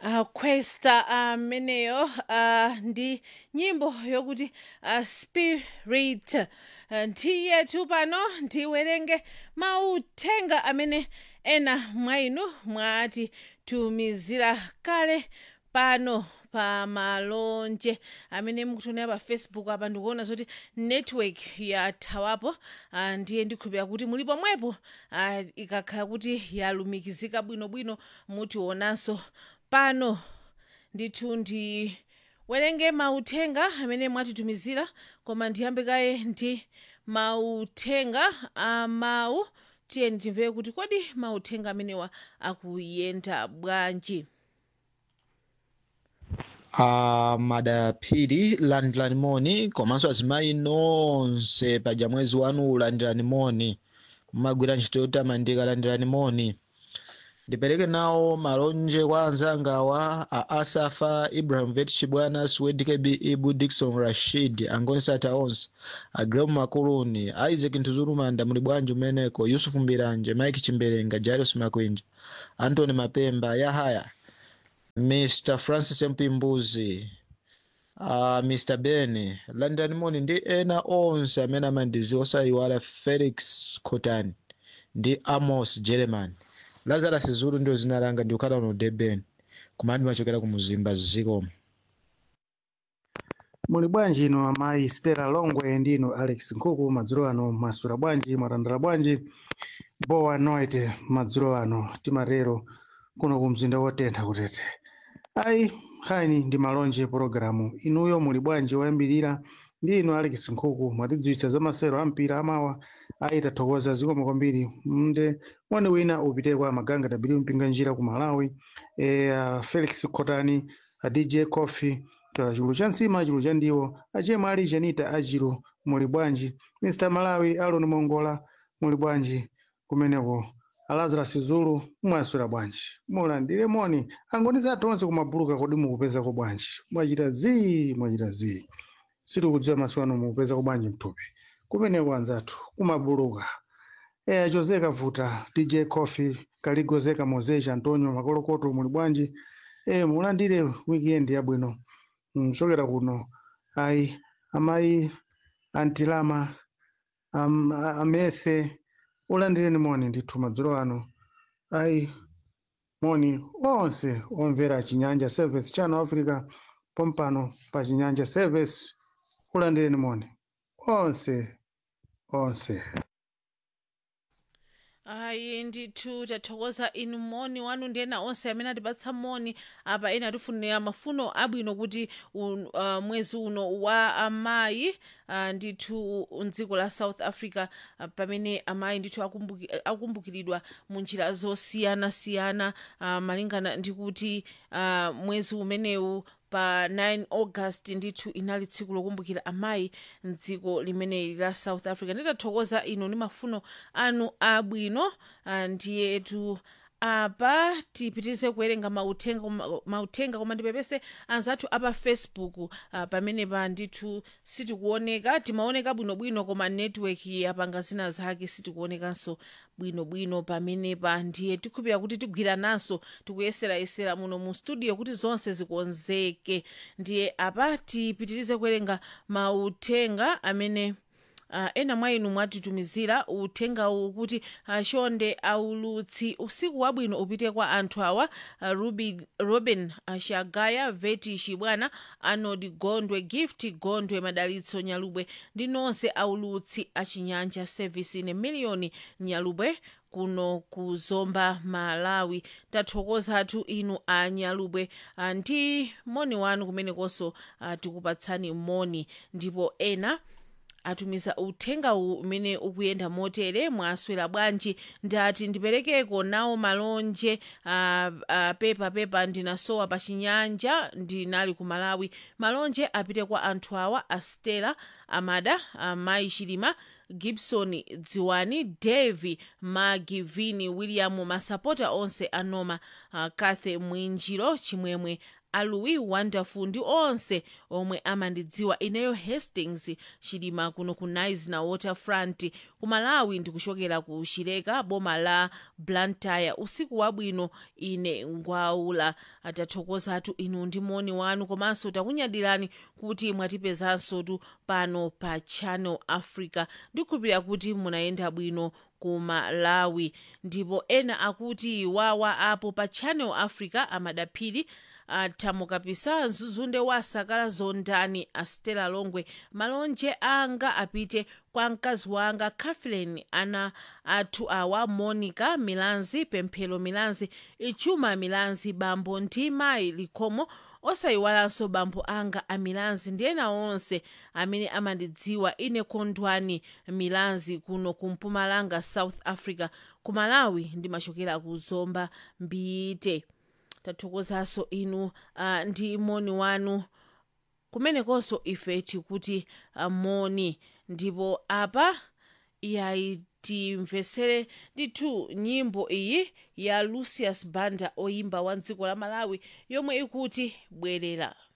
uh, questa ameneyo uh, ndi nyimbo yokuti uh, spirit uh, ndiyethu pano ndiwerenge mauthenga amene ena mwa inu mwatitumizira kale pano pa malonje amene mukutionera pa facebook apa ndikuona zoti network yathawapo uh, ndiye ndikhulupira kuti muli pomwepo uh, ikakhala kuti yalumikizika bwinobwino mutionanso pano ndithu ndiwerenge mauthenga amene mwatitumizira koma ndiyambe kaye ndi mauthenga amawu tiyeni timvere kuti kodi mauthenga amenewa akuyenda bwanji a madaphiri landirani moni komanso azimayi nonse paja mwezi wanu landirani moni mumagwira ntchito yotamandika landirani moni ndipereke nawo malonje kwa anzangawa a asafa ibrahim vet chibwana swedkb ibu dikson rashid angonisata onse agrem makuluni isaac ntuzulumanda muli bwanji umeneko yusufu mbiranje mike chimberenga jairos makwinja antony mapemba yahaya mr francis mpimbuzi uh, mr ben london moni ndi ena onse amene amandiziwa osayiwala felix cotani ndi amos german lazarus zulu ndio zina langa ndikukhala uno durban kumene ndimachokera ku muzimba zikomo muli bwanji ino amayi stella longwe ndino alex nkhuku madzulo ano masula bwanji mwatandala bwanji bowa noite madzulo ano timatero kuno ku mzinda wotentha kutete ayi hani ndi malonje pologalamu inuyo muli bwanji woyambirira ndi ino alex nkhuku mwatidziwitsa za masero a mpira amawa ayi tathokoza zikomo kwambiri mnde wani wina upite kwa maganga w mpinga njira ku malawi e, uh, felix khotani a dj coffee tola chulu cha nsima chulu cha ndiwo achemwe ali janita achiro muli bwanji mr malawi alon mongola muli bwanji kumeneko alazarus zulu mwaswera bwanji mulandire moni angoniza tonse kumabuluka kodi mukupezako bwanji mwachita zii mwachita zii sitikudziwa masiku ano mukupezako bwanji mthupi kumeneko anzathu kumabuluka eya jose kavuta dj coffee kaligozeka mozeja antonio makolokoto muli bwanji e mulandire weekend yabwino mchokera kuno ayi amayi antilama am, amese ulandireni moni ndithu madzulo ano ayi moni onse omvera chinyanja service channel africa pompano pa chinyanja service ulandireni moni onse onse ayi ndithu tathokoza inu moni wanu ndi ena onse amene atipatsa moni apa ena atifunira mafuno abwino kuti un, uh, mwezi uno wa amayi uh, ndithu mdziko la south africa uh, pamene amayi ndithu akumbuki, akumbukiridwa mu njira zosiyanasiyana uh, malingana ndi kuti uh, mwezi umenewu pa 9 august ndithu inali tsiku lokumbukira amayi mdziko limeneli la south africa nditathokoza ino ndi mafuno anu abwino ndiyetu apa tipitirize kuwerenga mauthenga koma- mauthenga koma ndipepese anzathu apa facebook uh, pamene pa ndithu sitikuoneka timaoneka bwinobwino koma network yapanga zina zake sitikuonekanso bwinobwino pamenepa ndiye tikhulupira kuti tigwirananso tikuyeserayesera muno mu studio kuti zonse zikonzeke ndiye apa tipitirize kuwerenga mauthenga amene uh, ena mwa inu mwatitumizira uthenga uwu kuti uh, chonde aulutsi usiku wabwino upite kwa anthu awa uh, Ruby, robin uh, shagaya veti chibwana arnold gondwe gift gondwe madalitso nyalubwe ndi nonse aulutsi achinyanja service ine miliyoni nyalubwe kuno ku zomba malawi tathokozatu inu a nyalubwe uh, ndi moni wanu kumenekonso uh, tikupatsani moni ndipo ena atumiza uthenga uwu umene ukuyenda motere mwaswera bwanji ndati ndiperekeko nawo malonje uh, uh, pepa pepa ndinasowa pa chinyanja ndinali ku malawi malonje apite kwa anthu awa astela amada uh, mai chilima gibson dziwani devi magi vini william masapota onse anoma uh, kathe mwinjiro chimwemwe aluwi wonderful ndi onse omwe amandidziwa ineyo hastings chilima kuno ku nice na waterfront ku malawi ndikuchokera ku chileka boma la blantyre usiku wabwino ine ngwaula atathokozatu inu ndi moni wanu komanso takunyadirani kuti mwatipezanso tu pano pa channel africa ndikhulupirira kuti munayenda bwino ku malawi ndipo ena akuti wawa apo pa channel africa amadaphiri athamukapisa mzuzunde wa sakala zondani astela longwe malonje anga apite kwa mkazi wanga catherine ana athu awa monica milanzi pemphero milanzi ichuma milanzi bambo ndi mayi likhomo osayiwalanso bambo anga amilanzi ndi ena onse amene amandidziwa ine kondwani milanzi kuno ku mpumalanga south africa ku malawi ndimachokera ku zomba mbite tathokozanso inu uh, ndi moni wanu kumenekonso ife tikuti uh, moni ndipo apa yayi timvesere ndithu nyimbo iyi ya lucius banda oyimba wa dziko la malawi yomwe ikuti bwerera